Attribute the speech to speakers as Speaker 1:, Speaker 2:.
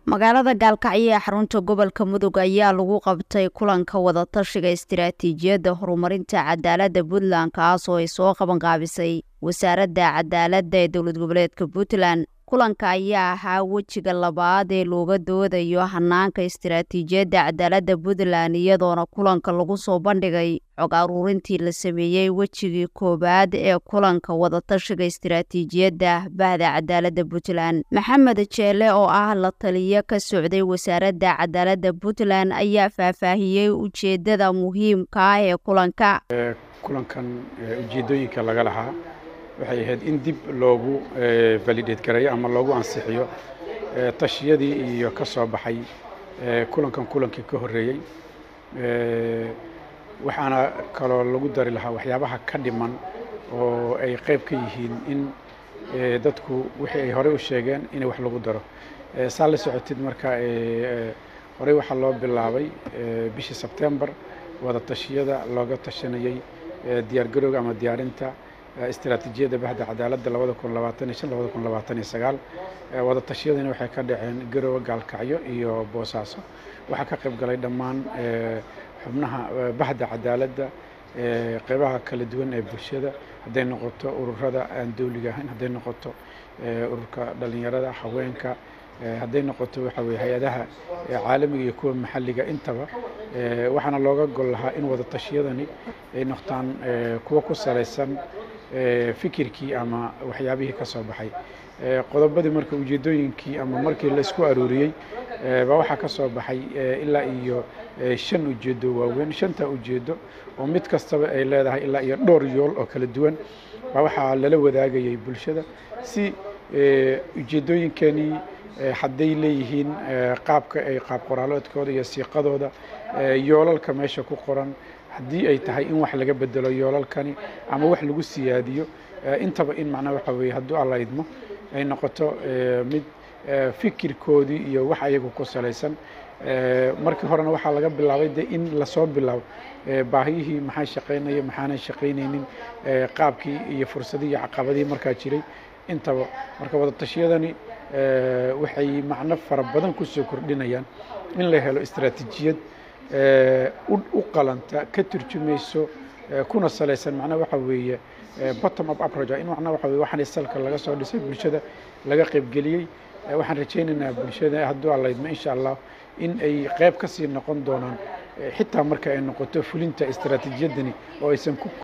Speaker 1: magaalada gaalkacyo ee xarunta gobolka mudug ayaa lagu qabtay kulanka wadatashiga istiraatiijiyadda horumarinta cadaaladda puntland kaas oo ay soo qabanqaabisay wasaaradda cadaaladda ee dowlad goboleedka puntland kulanka ayaa ahaa wejiga labaad ee looga doodayo hanaanka istiraatiijiyadda cadaaladda puntland iyadoona kulanka lagu soo bandhigay xog aruurintii la sameeyey wejigii koowaad ee kulanka wadatashiga istiraatiijiyadda bahda cadaaladda puntland maxamed jeele oo ah la taliyo ka socday wasaaradda cadaaladda puntland ayaa faahfaahiyey ujeedada muhiimka ah ee kulanka
Speaker 2: kulankan ujeedooyinka laga lahaa waxay ahayd in dib loogu validate gareeyo ama loogu ansixiyo tashiyadii iyo ka soo baxay kulankan kulankii ka horreeyey waxaana kaloo lagu dari lahaa waxyaabaha ka dhiman oo ay qayb ka yihiin in dadku wixii ay horey u sheegeen in wax lagu daro saa la socotid marka horey waxaa loo bilaabay bishii sebtembar wada tashiyada looga tashanayey diyaargarowga ama diyaarinta istiraatiijiyadda bahda cadaaladda labada kun labaatan iyo shan labada kun labaatan iyo sagaal wada tashiyadani waxay ka dhaceen garowe gaalkacyo iyo boosaaso waxaa ka qayb galay dhammaan xubnaha bahda cadaaladda qeybaha kala duwan ee bulshada hadday noqoto ururada aan dowliga ahayn hadday noqoto ururka dhalinyarada haweenka hadday noqoto waxa weye hay-adaha caalamiga iyo kuwa maxalliga intaba waxaana looga gol lahaa in wada tashiyadani ay noqdaan kuwo ku salaysan fikirkii ama waxyaabihii ka soo baxay qodobadii marka ujeedooyinkii ama markii laisku aruuriyey baa waxaa ka soo baxay ilaa iyo shan ujeedo waaweyn shanta ujeedo oo mid kastaba ay leedahay ilaa iyo dhowr yool oo kala duwan baa waxaa lala wadaagayay bulshada si ujeedooyinkanii hadday leeyihiin qaabka ay qaab qoraaloodkooda iyo siiqadooda yoolalka meesha ku qoran haddii ay tahay in wax laga bedelo yoolalkani ama wax lagu siyaadiyo intaba in macnaa waxa weeye hadduu alla idmo ay noqoto mid fikirkoodii iyo wax ayagu ku salaysan markii horena waxaa laga bilaabay de in lasoo bilaabo baahiyihii maxaa shaqaynaya maxaanan shaqaynaynin qaabkii iyo fursadihii caqabadihii markaa jiray intaba marka wadatashyadani waxay macno fara badan kusoo kordhinayaan in la helo istaraatiijiyad u qalanta ka turjumayso kuna salaysan macnaha waxa weeye bottom up approach in macnaha waxa weye waxaan salka laga soo dhisay bulshada laga qaybgeliyey waxaan rajaynaynaa bulshada hadduu allaydmo insha allah in ay qayb ka sii noqon doonaan xitaa marka ay noqoto fulinta istaraatiijiyadani oo aysan ku